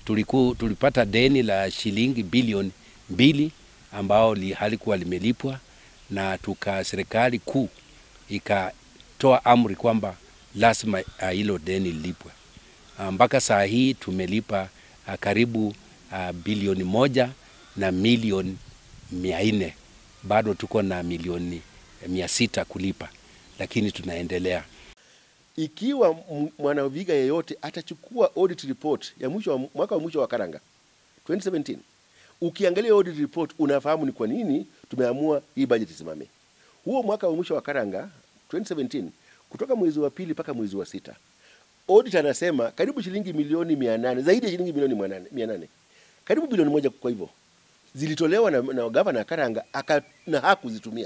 tuliku, tulipata deni la shilingi bilioni mbili ambao li, halikuwa limelipwa na tuka serikali kuu ikatoa amri kwamba lazima hilo deni lilipwe. Mpaka saa hii tumelipa uh, karibu uh, bilioni moja na milioni mia nne. Bado tuko na milioni mia sita kulipa, lakini tunaendelea. Ikiwa mwanaviga yeyote atachukua audit report ya mwisho wa mwaka wa mwisho wa Karanga 2017 ukiangalia audit report unafahamu ni kwa nini tumeamua hii budget isimame. Huo mwaka wa mwisho wa Karanga 2017 kutoka mwezi wa pili mpaka mwezi wa sita audit anasema karibu shilingi milioni 800 zaidi ya shilingi milioni 800 karibu bilioni moja kwa hivyo zilitolewa na, na gavana Karanga aka, na hakuzitumia.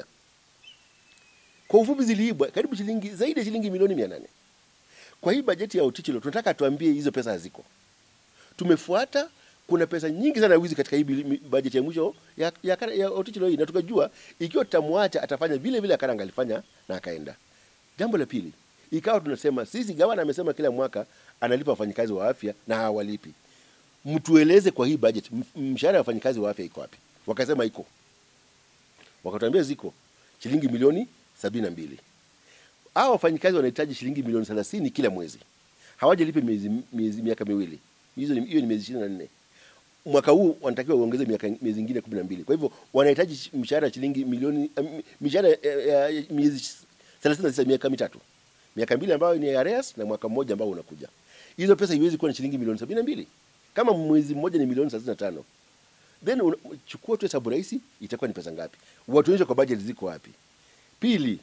Kwa ufupi ziliibwa karibu shilingi zaidi ya shilingi milioni 800. Kwa hii bajeti ya Otichilo tunataka tuambie hizo pesa haziko. Tumefuata kuna pesa nyingi sana wizi katika hii bajeti ya mwisho ya, ya, ya Otichilo hii na tukajua ikiwa tutamwacha atafanya vile vile Karanga alifanya na akaenda. Jambo la pili, ikawa tunasema sisi, gavana amesema kila mwaka analipa wafanyikazi wa afya na hawalipi. Mtueleze kwa hii budget mshahara wa wafanyikazi wa afya iko wapi? Wakasema iko, wakatuambia ziko shilingi milioni sabini na mbili. Hao wafanyikazi wanahitaji shilingi milioni thelathini kila mwezi, hawajalipa miezi, miezi miaka miwili. Hizo ni, hiyo ni miezi ishirini na nne. Mwaka huu wanatakiwa uongeze miaka miezi ingine kumi na mbili. Kwa hivyo wanahitaji mshahara shilingi milioni mishahara ya uh, miezi thelathini na tisa, miaka mitatu, miaka mbili ambayo ni arrears na mwaka mmoja ambao unakuja. Hizo pesa iwezi kuwa na shilingi milioni sabini na mbili kama mwezi mmoja ni milioni thelathini na tano then un, chukua tu hesabu rahisi, itakuwa ni pesa ngapi? Watuonyeshe kwa budget ziko wapi. Pili,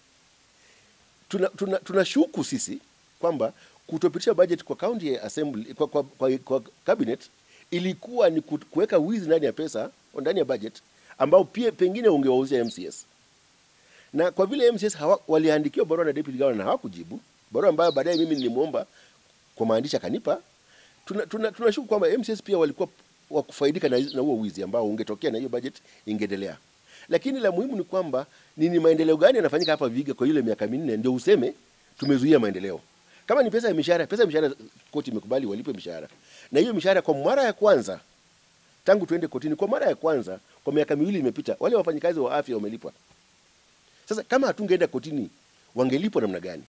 tuna, tuna, tuna shuku sisi kwamba kutopitisha budget kwa county assembly kwa, kwa, kwa, kwa cabinet ilikuwa ni kuweka wizi ndani ya pesa ndani ya budget ambao pia pengine ungewauzia MCS na kwa vile MCS hawa, waliandikiwa barua na deputy governor na hawakujibu barua ambayo baadaye mimi nilimwomba kwa maandishi akanipa. Tunashuku tuna, tuna kwamba MCS pia walikuwa wakufaidika na, na huo wizi ambao ungetokea na hiyo budget ingeendelea. Lakini la muhimu ni kwamba nini maendeleo gani yanafanyika hapa Vihiga kwa ile miaka minne ndio useme tumezuia maendeleo. Kama ni pesa ya mishahara, pesa ya mishahara koti imekubali walipe mishahara. Na hiyo mishahara kwa mara ya kwanza tangu tuende kotini, kwa mara ya kwanza kwa miaka miwili imepita, wale wafanyikazi wa afya wamelipwa. Sasa kama hatungeenda kotini, wangelipwa namna gani?